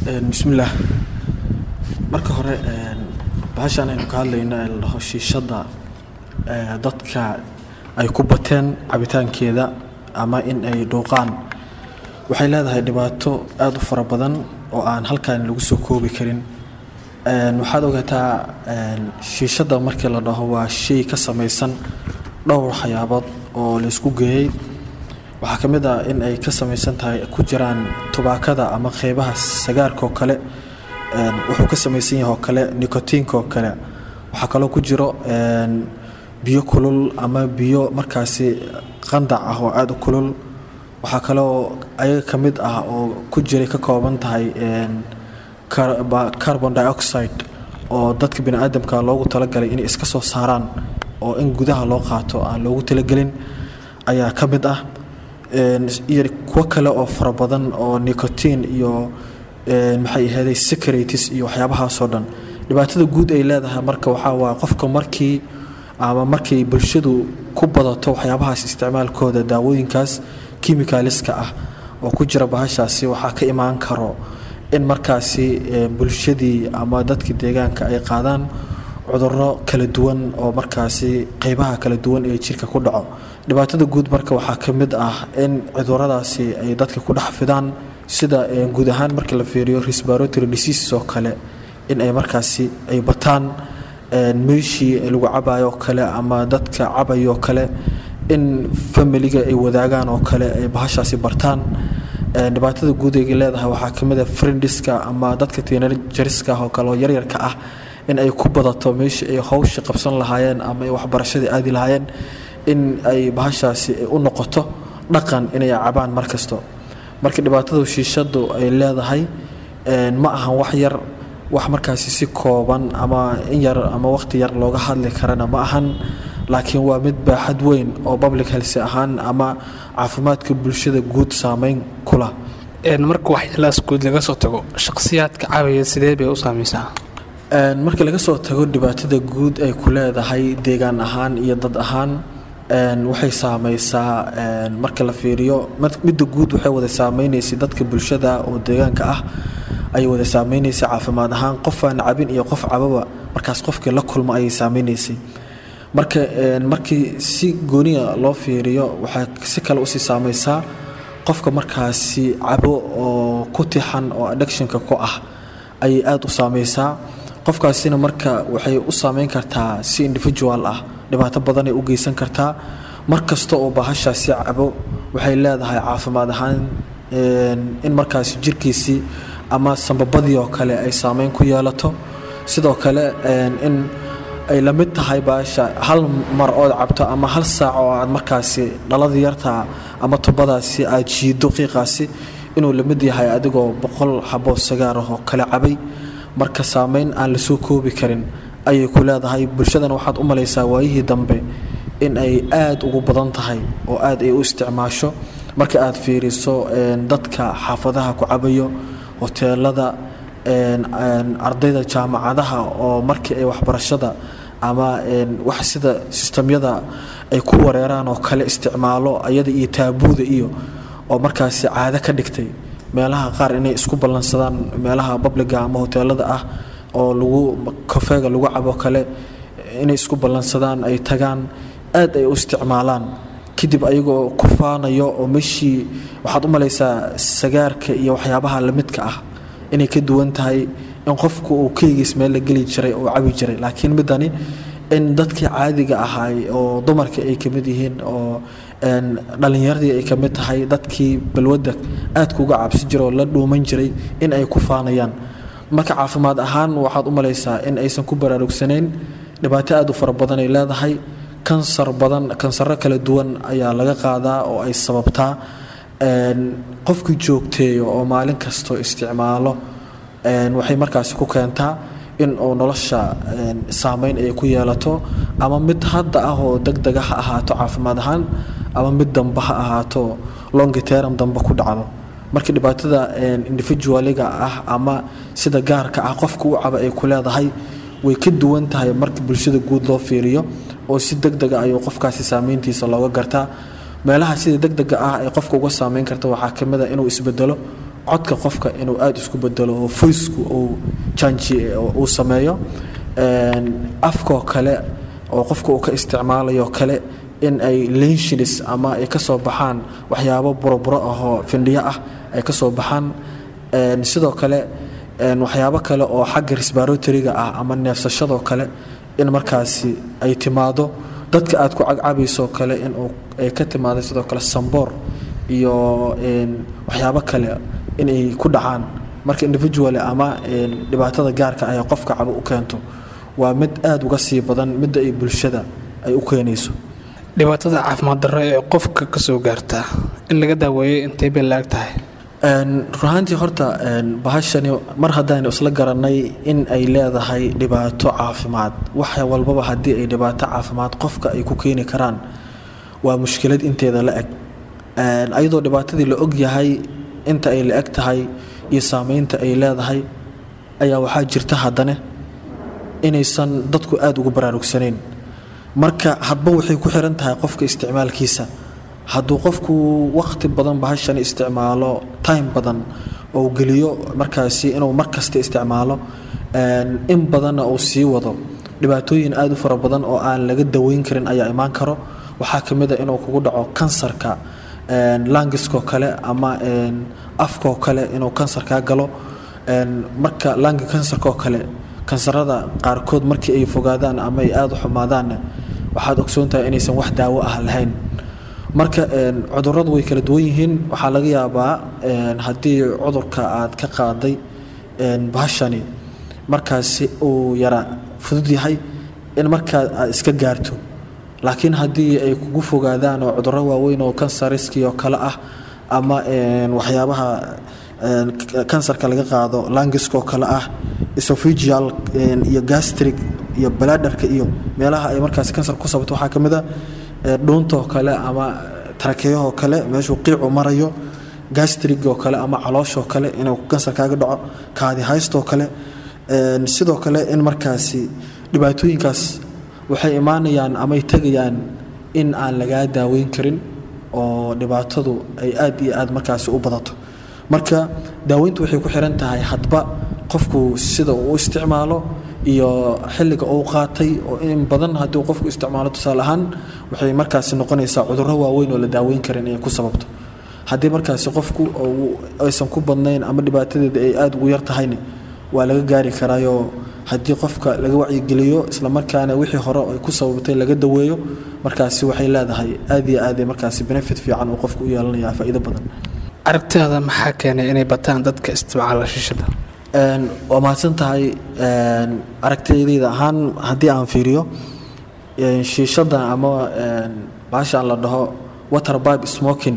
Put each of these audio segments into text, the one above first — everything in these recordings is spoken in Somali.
bismillaah marka hore bahashaan aynu ka hadlayno ee la dhaho shiishadda dadka ay ku bateen cabitaankeeda ama in ay dhuuqaan waxay leedahay dhibaato aada u fara badan oo aan halkaan lagu soo koobi karin waxaad ogaataa shiishadda markii la dhaho waa shay ka samaysan dhowr waxyaabood oo laysku geeyey waxaa ka mid ah in ay ka samaysan tahay ku jiraan tubaakada ama qeybaha sagaarka oo kale wuxuu ka samaysan yahay oo kale nicotiinka oo kale waxaa kaloo ku jiro biyo kulul ama biyo markaasi qandac ah oo aada u kulul waxaa kaloo ayaga ka mid ah oo ku jiray ka kooban tahay carbon dioxide oo dadka bini aadamka loogu talagalay inay iska soo saaraan oo in gudaha loo qaato aan loogu talagelin ayaa ka mid ah iyo kuwo kale oo fara badan oo nicotin iyo maxay ahaday securities iyo waxyaabahaasoo dhan dhibaatada guud ay leedahay marka waxaa waa qofka markii ama markay bulshadu ku badato waxyaabahaas isticmaalkooda daawooyinkaas kimikaliska ah oo ku jira bahashaasi waxaa ka imaan karo in markaasi bulshadii ama dadkii deegaanka ay qaadaan cuduro kala duwan oo markaasi qeybaha kala duwan ee jirka ku dhaco dhibaatada guud marka waxaa ka mid ah in cuduradaasi ay dadka ku dhex fidaan sida guud ahaan marka la fiiriyo respiratory diseases oo kale in ay markaasi ay bataan meeshii lagu cabayo kale ama dadka cabayo kale in familiga ay wadaagaan oo kale ay bahashaasi bartaan dhibaatada guud ay leedahay waxaa ka mid ah friendiska ama dadka teenageriska oo kale oo yaryarka ah in ay ku badato meeshii ay hawsha qabsan lahaayeen ama ay waxbarashadii aadi lahaayeen in ay bahashaasi u noqoto dhaqan inay cabaan mar kasto marka dhibaatada shiishadu ay leedahay ma ahan wax yar wax markaasi si kooban ama in yar ama waqti yar looga hadli karana ma ahan laakiin waa mid baaxad weyn oo public health ahaan ama caafimaadka bulshada guud saameyn kula marka waxyaalahaas guud laga soo tago shakhsiyaadka cabaya sidee bay u saameysaa marka laga soo tago dhibaatada guud ay ku leedahay deegaan ahaan iyo dad ahaan waxay saameysaa marka la fiiriyo midda guud waxay wada saameyneysay dadka bulshada oo deegaanka ah ayay wada saameyneysay caafimaad ahaan qof aan cabin iyo qof cababa markaas qofkii la kulmo ayay saameyneysay marka markii si gooniya loo fiiriyo waxay si kale usii saameysaa qofka markaasi cabo oo ku tixan oo addictionka ku ah ayay aada u saameysaa qofkaasina marka waxay u saameyn kartaa si individual ah dhibaato badanay u geysan kartaa mar kasta oo bahashaasi cabo waxay leedahay caafimaad ahaan in markaasi jirkiisii ama sambabadii oo kale ay saameyn ku yeelato sidoo kale in ay la mid tahay baasha hal mar ood cabto ama hal saac oo aad markaasi dhaladii yartaa ama tubadaasi aad jiido qiiqaasi inuu la mid yahay adigoo boqol xaboo sagaarah oo kale cabay marka saameyn aan la soo koobi karin ayay ku leedahay bulshadana waxaad u malaysaa waayihii dambe in ay aada ugu badan tahay oo aada ay u isticmaasho marka aad fiiriso dadka xaafadaha ku cabayo hoteelada ardayda jaamacadaha oo markii ay waxbarashada ama wax sida sistamyada ay ku wareeraan oo kale isticmaalo ayada iyo taabuuda iyo oo markaasi caado ka dhigtay meelaha qaar inay isku ballansadaan meelaha babliga ama hoteelada ah oo lagu kafeega lagu cabo kale inay isku ballansadaan ay tagaan aad ay u isticmaalaan kadib ayagoo ku faanayo oo meeshii waxaad u malaysaa sagaarka iyo waxyaabaha lamidka ah inay ka duwan tahay in qofku uu keligiis meel la geli jiray oo cabi jiray laakiin midani in dadkii caadiga ahaay oo dumarka ay kamid yihiin oo dhalinyaradii ay kamid tahay dadkii balwadda aadka uga cabsi jira oo la dhuuman jiray in ay ku faanayaan marka caafimaad ahaan waxaad u malaysaa in aysan ku baraarugsanayn dhibaato aad u fara badan ay leedahay kansar badan kansaro kala duwan ayaa laga qaadaa oo ay sababtaa qofkii joogteeyo oo maalin kastoo isticmaalo waxay markaasi ku keentaa in uu nolosha saameyn ay ku yeelato ama mid hadda ah oo degdega ha ahaato caafimaad ahaan ama mid damba ha ahaato longiteram damba ku dhacdo marka dhibaatada individualiga ah ama sida gaarka ah qofka u caba ay ku leedahay way ka duwan tahay marka bulshada guud loo fiiriyo oo si degdega ayuu qofkaasi saameyntiisa looga gartaa meelaha sida degdega ah ee qofka uga saameyn karta waxaa kamid a inuu isbedelo codka qofka inuu aada isku bedelo oo voicku uu janji uu sameeyo afkoo kale oo qofka uu ka isticmaalayo kale in ay lenshins ama ay ka soo baxaan waxyaabo buroburo ahoo findhiyo ah ay ka soo baxaan sidoo kale waxyaabo kale oo xagga resbaratoriga ah ama neefsashadoo kale in markaasi ay timaado dadka aad ku cagcabaysoo kale in ay ka timaado sidoo kale samboor iyo waxyaabo kale inay ku dhacaan marka individual ama dhibaatada gaarka ah ee qofka cabo u keento waa mid aada uga sii badan midda ay bulshada ay u keenayso dhibaatada caafimaad darro ee qofka ka soo gaartaa in laga daaweeyo intay bay laag tahay runaantii horta bahashani mar haddaynu isla garanay in ay leedahay dhibaato caafimaad wax walbaba haddii ay dhibaato caafimaad qofka ay ku keeni karaan waa mushkilad inteeda la eg ayadoo dhibaatadii la og yahay inta ay la eg tahay iyo saameynta ay leedahay ayaa waxaa jirta haddane inaysan dadku aada ugu baraarugsanayn marka hadba waxay ku xiran tahay qofka isticmaalkiisa hadduu qofku waqti badan bahashan isticmaalo time badan ou geliyo markaasi inuu mar kasta isticmaalo in badanna uu sii wado dhibaatooyin aada u fara badan oo aan laga daweyn karin ayaa imaan karo waxaa ka mid a inuu kugu dhaco kansarka langiskoo kale ama afkoo kale inuu kansar kaa galo marka langi kansarkaoo kale kansarada qaarkood markii ay fogaadaan ama ay aada u xumaadaanna waxaad ogsoontahay inaysan wax daawo ah lahayn marka cuduradu way kala duwan yihiin waxaa laga yaabaa haddii cudurka aad ka qaaday bahashani markaasi uu yara fudud yahay in markaa aad iska gaarto laakiin haddii ay kugu fogaadaan oo cuduro waaweyn oo kansariskii oo kale ah ama waxyaabaha kansarka laga qaado langiskoo kale ah esophageal iyo gastric iyo baladarka iyo meelaha ay markaasi kansar ku sababto waxaa ka mid a dhuuntoo kale ama tarakeeyahoo kale meeshuu qiicu marayo gastrigoo kale ama calooshoo kale inuu kansar kaaga dhaco kaadihaystoo kale sidoo kale in markaasi dhibaatooyinkaas waxay imaanayaan amaay tegayaan in aan lagaa daaweyn karin oo dhibaatadu ay aad iyo aad markaasi u badato marka daaweyntu waxay ku xiran tahay hadba qofku sida uu isticmaalo iyo xilliga uu qaatay oo in badan haddii qofku isticmaalo tusaale ahaan waxay markaasi noqonaysaa cudurro waaweyn oo la daaweyn karin inay ku sababto haddii markaasi qofku aysan ku badnayn ama dhibaatadeeda ay aada ugu yar tahayna waa laga gaari karaayoo haddii qofka laga wacyigeliyo islamarkaana wixii hore ay ku sababtay laga daweeyo markaasi waxay leedahay aad iyo aad markaasi benefit fiican uu qofku u yeelanaya faa'iido badan aragtidaada maxaa keenay inay bataan dadka isticmaala shishada waa mahadsan tahay aragtidayda ahaan haddii aan fiiriyo shiishada ama baashaan la dhaho water bibe smoking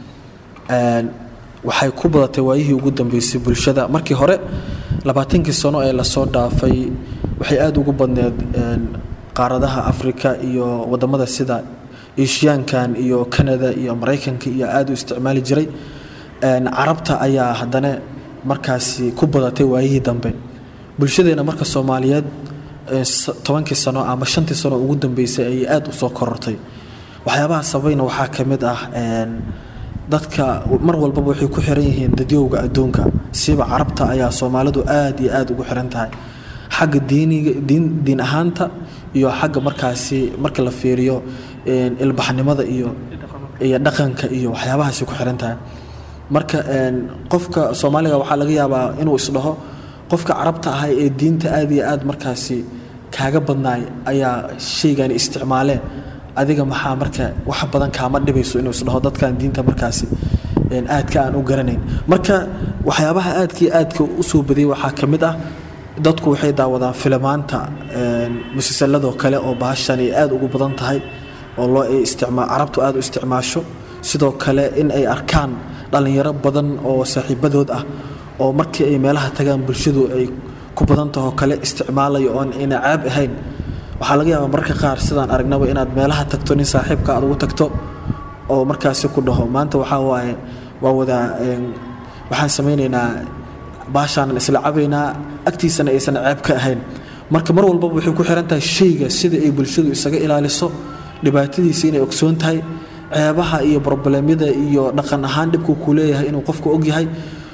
waxay ku badatay waayihii ugu dambeysay bulshada markii hore labaatankii sano ee lasoo dhaafay waxay aada ugu badneed qaaradaha africa iyo wadamada sida eshiyaankan iyo canada iyo maraykanka iyo aada u isticmaali jiray carabta ayaa haddana markaasi ku badatay waayihii dambe bulshadeena marka soomaaliyeed tobankii sano ama shantii sano ugu dambeysay ayay aada usoo korortay waxyaabaha sabayna waxaa ka mid ah dadka mar walbaba waxay ku xiran yihiin dadyowga adduunka siba carabta ayaa soomaalidu aada iyo aada ugu xiran tahay xagga diiniga diin diin ahaanta iyo xagga markaasi marka la fiiriyo ilbaxnimada iyo iyo dhaqanka iyo waxyaabahaasi ku xiran tahay marka qofka soomaaliga waxaa laga yaabaa inuu isdhaho qofka carabta ahay ee diinta aada iyo aada markaasi kaaga badnaay ayaa shaygani isticmaalee adiga maxaa marka wax badan kaama dhibayso inuu isdhaho dadkan diinta markaasi aadka aan u garanayn marka waxyaabaha aadkii aadka usoo badiyay waxaa ka mid ah dadku waxay daawadaan filimaanta musalsaladoo kale oo baashan ay aada ugu badan tahay oo loo isticmaa carabtu aada u isticmaasho sidoo kale in ay arkaan dhallinyaro badan oo saaxiibadood ah oo markii ay meelaha tagaan bulshadu ay ku badan tahoo kale isticmaalayo oon ayna caab ahayn waxaa laga yaabaa mararka qaar sidaan aragnaba inaad meelaha tagto nin saaxiibka aad ugu tagto oo markaasi ku dhaho maanta waxaa waaye waa wadaa waxaan samaynaynaa baashaanan isla cabaynaa agtiisana aysan ceeb ka ahayn marka mar walbaba waxay ku xiran tahay shayga sida ay bulshadu isaga ilaaliso dhibaatadiisa inay ogsoon tahay ceebaha iyo broblemyada iyo dhaqan ahaan dhibkuu ku leeyahay inuu qofku ogyahay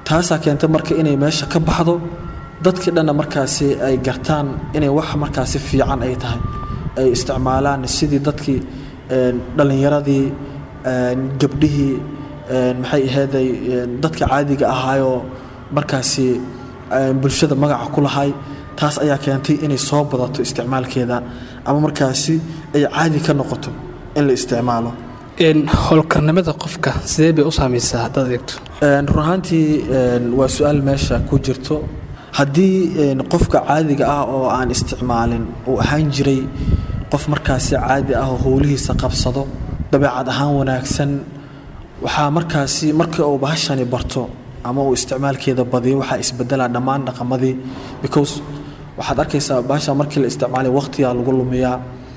taasaa keentay marka inay meesha ka baxdo dadkii dhanna markaasi ay gartaan inay wax markaasi fiican ay tahay ay isticmaalaan sidii dadkii dhallinyaradii gabdhihii maxay ahayday dadka caadiga ahaayoo markaasi bulshada magaca ku lahay taas ayaa keentay inay soo badato isticmaalkeeda ama markaasi ay caadi ka noqoto in la isticmaalo howlkarnimada qofka sidee bay u saamaysaa haddaad eegto run ahaantii waa su-aal meesha ku jirto haddii qofka caadiga ah oo aan isticmaalin uu ahaan jiray qof markaasi caadi ah oo howlihiisa qabsado dabeecad ahaan wanaagsan waxaa markaasi markii uu bahashani barto ama uu isticmaalkeeda badiyo waxaa isbedelaa dhammaan dhaqamadii because waxaad arkaysaa bahasha markii la isticmaalay waqtigaa lagu lumiyaa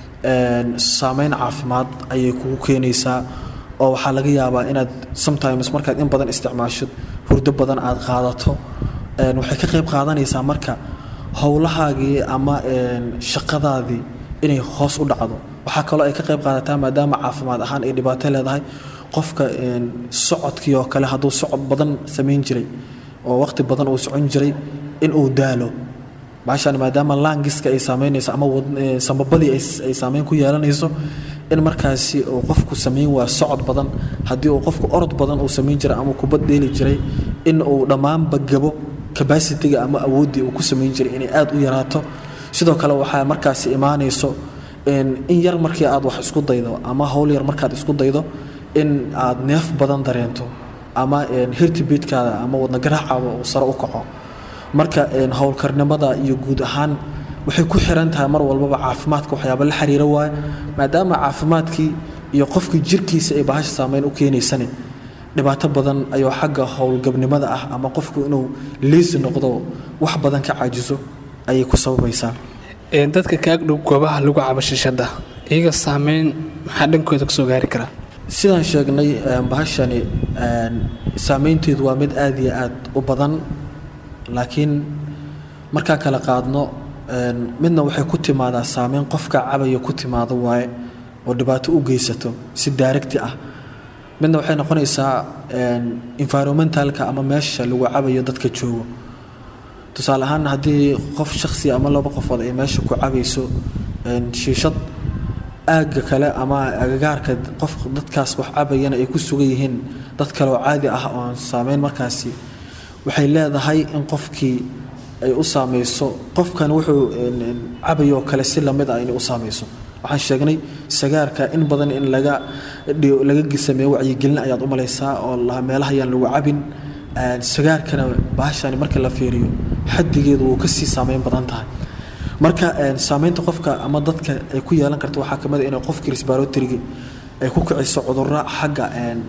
saameyn caafimaad ayay kugu keenaysaa oo waxaa laga yaabaa inaad sometimes markaad in badan isticmaashid hurdo badan aad qaadato waxay ka qayb qaadanaysaa marka howlahaagii ama shaqadaadii inay hoos u dhacdo waxaa kaloo ay ka qayb qaadataa maadaama caafimaad ahaan ay dhibaato leedahay qofka socodkii oo kale hadduu socod badan samayn jiray oo waqti badan uu socon jiray in uu daalo baashan maadaama laangiska ay saameynayso ama sambabadii ay saameyn ku yeelanayso in markaasi uu qofku samayn waa socod badan haddii uu qofku orod badan uu samayn jiray ama kubad dheeli jiray in uu dhammaanba gabo cabacitiga ama awooddii uu ku samayn jiray inay aada u yaraato sidoo kale waxaa markaasi imaanayso in yar markii aad wax isku daydo ama howl yar markaad isku daydo in aad neef badan dareento ama hirtibiidkaada ama wadnagaraacaba uu sare u kaco marka howlkarnimada iyo guud ahaan waxay ku xiran tahay mar walbaba caafimaadka waxyaaba la xiriira waaye maadaama caafimaadkii iyo qofkii jirkiisa ay bahasha saameyn u keenaysane dhibaato badan ayuu xagga howlgabnimada ah ama qofku inuu liisi noqdo wax badan ka caajiso ayay ku sababaysaa dadka kaagdhow goobaha lagu cabo shishada iyaga saameyn maxaa dhankooda kasoo gaari karaa sidaan sheegnay bahashani saameynteedu waa mid aada iyo aad u badan laakiin markaa kala qaadno midna waxay ku timaadaa saameyn qofka cabaya ku timaado waaye oo dhibaato u geysato si daaragti ah midna waxay noqonaysaa environmentalka ama meesha lagu cabayo dadka joogo tusaale ahaan haddii qof shaksi ama laba qofood ay meesha ku cabayso shiishad aagga kale ama agagaarka qof dadkaas wax cabayana ay ku sugan yihiin dad kale oo caadi ah oon saameyn markaasi waxay leedahay in qofkii ay u saameyso qofkan wuxuu cabayoo kale si lamid ah inay u saameyso waxaan sheegnay sagaarka in badan in laga laga sameeyo wacyigelin ayaad u malaysaa oo meelaha ayaan lagu cabin sagaarkana bahashani marka la fiiriyo xadigeedu wuu kasii saameyn badan tahay marka saameynta qofka ama dadka ay ku yeelan karta waxaa kamid a inay qofkii resbaratorigi ay ku kiciso cudurro xagga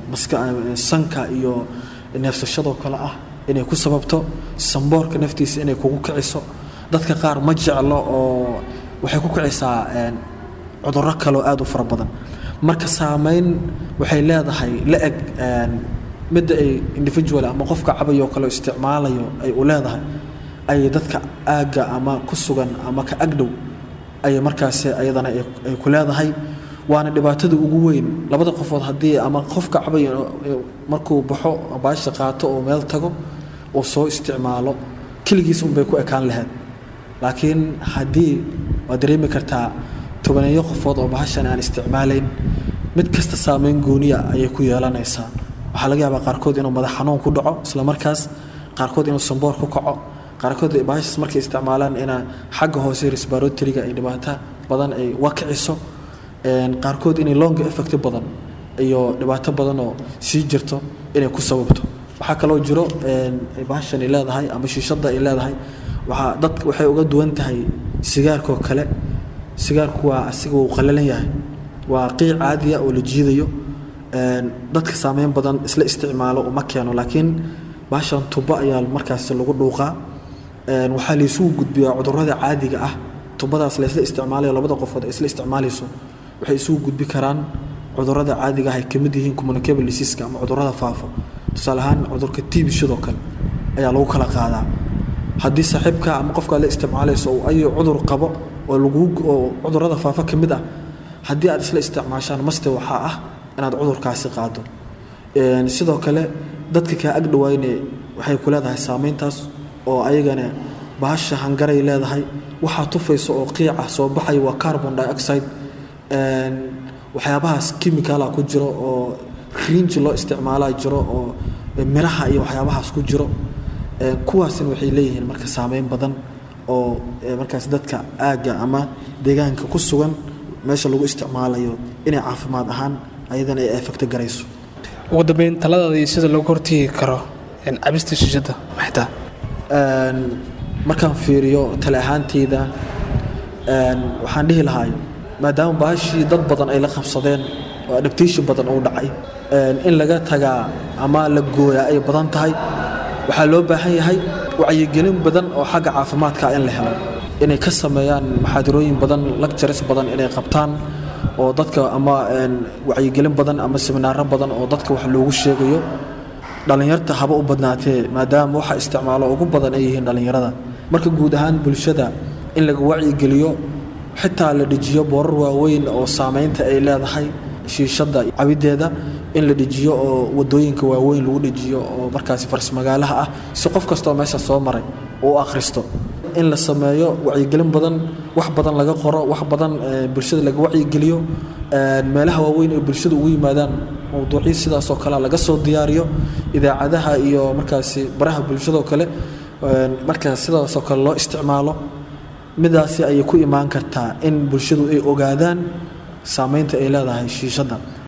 sanka iyo neefsashadoo kale ah inay ku sababto samboorka naftiisa inay kugu kiciso dadka qaar ma jeclo oo waxay ku kicisaa cudurro kaleo aada u fara badan marka saameyn waxay leedahay la eg midda ay individual ama qofka cabayoo kale isticmaalayo ay u leedahay ay dadka aagga ama ku sugan ama ka agdhow ay markaasi ayadana ay ku leedahay waana dhibaatada ugu weyn labada qofood haddii ama qofka cabay markuu baxo baasha qaato oo meel tago uu soo isticmaalo keligiis unbay ku ekaan lahayd laakiin haddii waad dareemi kartaa tobaneeyo qofood oo bahashan aan isticmaalayn mid kasta saameyn gooniya ayay ku yeelanaysaa waxaa laga yaabaa qaarkood inuu madax xanuun ku dhaco isla markaas qaarkood inuu samboor ku kaco qaarkood bahashaas markay isticmaalaan ina xagga hoose resbaratoriga ay dhibaato badan ay wakiciso qaarkood inay longa effect badan iyo dhibaato badan oo sii jirto inay ku sababto waxaa kaloo jiro bahashani leedahay ama shiishada ay leedahay waaa dadka waxay uga duwan tahay sigaarkoo kale sigaarku waa asiga uu qalalan yahay waa qiic caadiya oo la jiidayo dadka saameyn badan isla isticmaalo uma keeno laakiin bahashan tubo ayaa markaas lagu dhuuqaa waxaa laysugu gudbiyaa cudurada caadiga ah tubadaas laysla isticmaalayo labada qofood ay isla isticmaalayso waxay isugu gudbi karaan cudurada caadiga ah ay kamid yihiin communicable diseaska ama cudurada faafa tusaale ahaan cudurka tibishadoo kale ayaa lagu kala qaadaa haddii saaxiibka ama qofka aad la isticmaalayso uu ayu cudur qabo oo lagu oo cudurada faafa ka mid ah haddii aad isla isticmaashaan maste waxaa ah inaad cudurkaasi qaado sidoo kale dadka kaa agdhawayne waxay ku leedahay saameyntaas oo ayagana bahasha hangaray leedahay waxaa tufaysa oo qiica soo baxay waa carbon dioxide waxyaabahaas chemicala ku jiro oo riinji loo isticmaalaa jiro oo miraha iyo waxyaabahaas ku jiro kuwaasina waxay leeyihiin marka saameyn badan oo markaas dadka aagga ama deegaanka ku sugan meesha lagu isticmaalayo inay caafimaad ahaan ayadana ay efecto garayso ugu dambeyn taladaada iyo sida looga hortegi karo cabista shiishada maxtaa markaan fiiriyo tale ahaanteyda waxaan dhihi lahay maadaama baashii dad badan ay la qabsadeen oo adaptation badan uu dhacay in laga tagaa ama la gooyaa ay badan tahay waxaa loo baahan yahay wacyigelin badan oo xagga caafimaadka in la helo inay ka sameeyaan maxaadirooyin badan lectures badan inay qabtaan oo dadka ama wacyigelin badan ama seminaaro badan oo dadka wax loogu sheegayo dhallinyarta haba u badnaatee maadaama waxa isticmaalo ugu badan ay yihiin dhallinyarada marka guud ahaan bulshada in laga wacyigeliyo xitaa la dhejiyo boorar waaweyn oo saameynta ay leedahay shiishada cabideeda in la dhejiyo oo wadooyinka waaweyn lagu dhejiyo oo markaasi farsmagaalaha ah si qof kastoo meesha soo maray uu akhristo in la sameeyo wacyigelin badan wax badan laga qoro wax badan bulshada laga wacyigeliyo meelaha waaweyn ee bulshada ugu yimaadaan mowduucyo sidaasoo kale laga soo diyaariyo idaacadaha iyo markaasi baraha bulshadoo kale markaa sidaasoo kale loo isticmaalo midaasi ayay ku imaan kartaa in bulshadu ay ogaadaan saameynta ay leedahay shiishadda